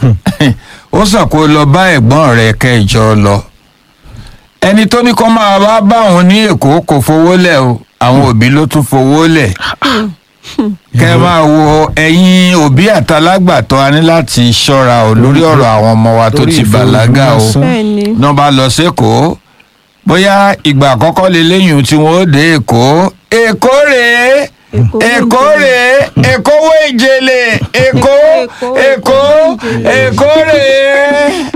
ó sàn kó lọ bá ẹ̀gbọ́n rẹ̀ kẹjọ lọ ẹni tó ní kó máa wá bá òun ní èkó kò fowó lẹ̀ o àwọn òbí ló tún fowó lẹ̀ kẹ máa wo ẹ̀yin òbí àtàlágbàtọ́ a ní láti ṣọ́ra o lórí ọ̀rọ̀ àwọn ọmọ wa tó Torí ti bàlágà o ìfowópamọ́ bẹ́ẹ̀ ni náà bá lọ sékòó bóyá ìgbà àkọ́kọ́ lélẹ́yìn tí wọ́n ó dé èkó èkó rèé èkó rèé èkó wé ìjẹlẹ èkó èkó èkó rèé